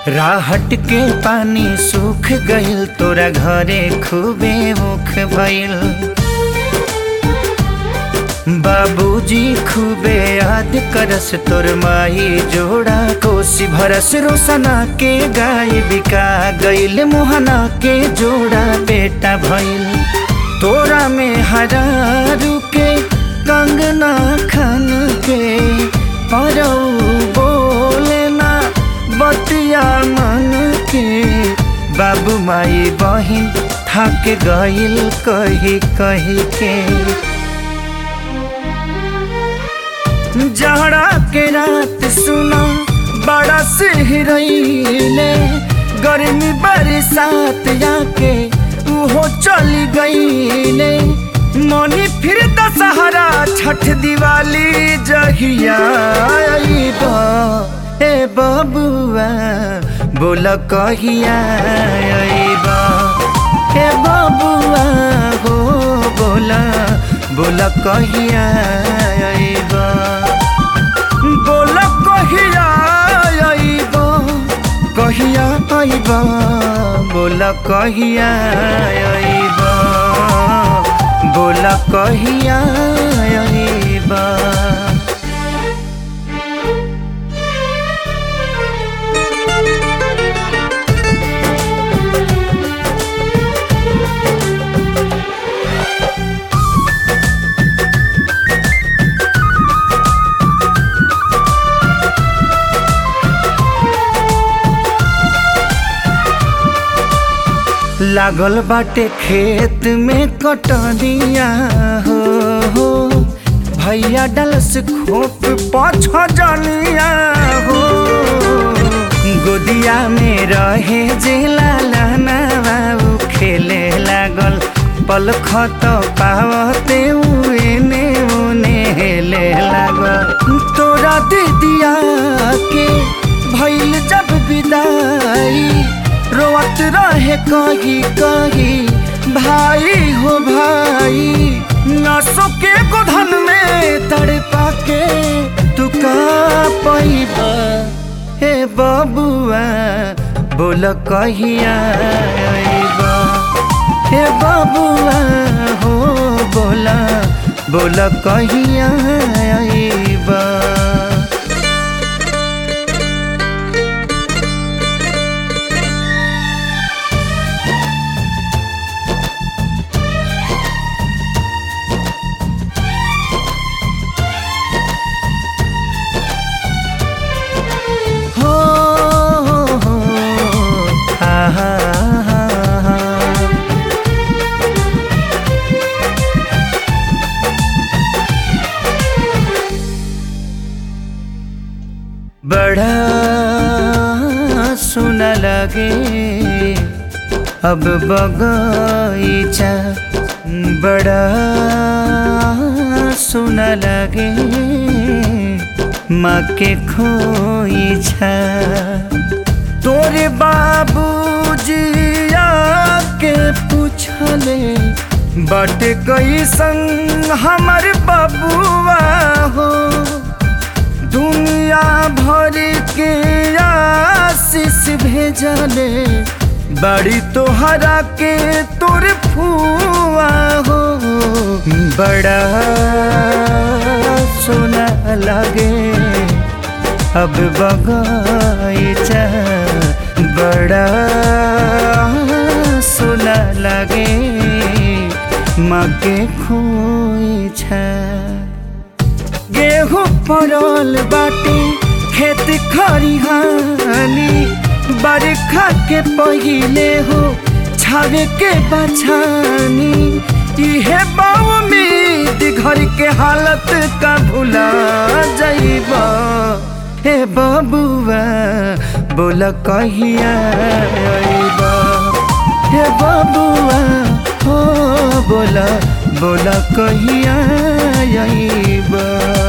राहट के पानी सूख गइल तोरा घरे खूबे मुख भइल बाबूजी खूबे याद करस तोर माई जोड़ा कोसी भरस रोसना के गाय बिका गइल मोहना के जोड़ा बेटा भइल तोरा में हरारू के कंगना खन के परौ बोले ना बतिया मन के बाबू माई बहिन थक गइल कही कही के जहरा के रात सुना बड़ा सिहरैले गर्मी बरसात जाके उहो चली गईले मनी फिर दशहरा छठ दिवाली जहिया आइबा ए बबुआ बोल कहिया आइबा ए बबुआ हो बोला बोल कहिया आइबा बोल कहिया आइबा कहिया आइबा बोल कहिया आइबा बोल कहिया आइबा लागल बाटे खेत में कटनिया हो हो भैया डलस खोप पाछ जनिया हो गोदिया में रहे जे लालाना बाबू खेले लागल पल खत पावते एने ओने हेले लागल तोरा दीदिया के भैल जब विदाई रोवत रहे कही कही भाई हो भाई नसों के गोधन में तड़पा के तू का पैबा हे बबुआ बोल कहिया आइबा हे बबुआ हो बोला बोल कहिया आइबा हो हो हो आहा आहा बड़ा सुना लगे अब बगीचा बड़ा सुना लगे माँ के खोईछा तोरे बाबूजी आके पूछले बट कैसन हमर बबुआ हो दुनिया भर के आशीष भेजले बड़ी तोहरा के तोर फुआ हो बड़ा सोना लगे अब बगीचा बड़ा सोना लगे माँ के खोईछा गेहूँ पड़ल बाटे खेत खरिहानी बरखा के पहिले हो छावे के बछानी इहे उम्मीद घर के हालत का भुला जाइबा हे बबुआ बोल कहिया आइबा हे बबुआ हो बोला बोला कहिया आइबा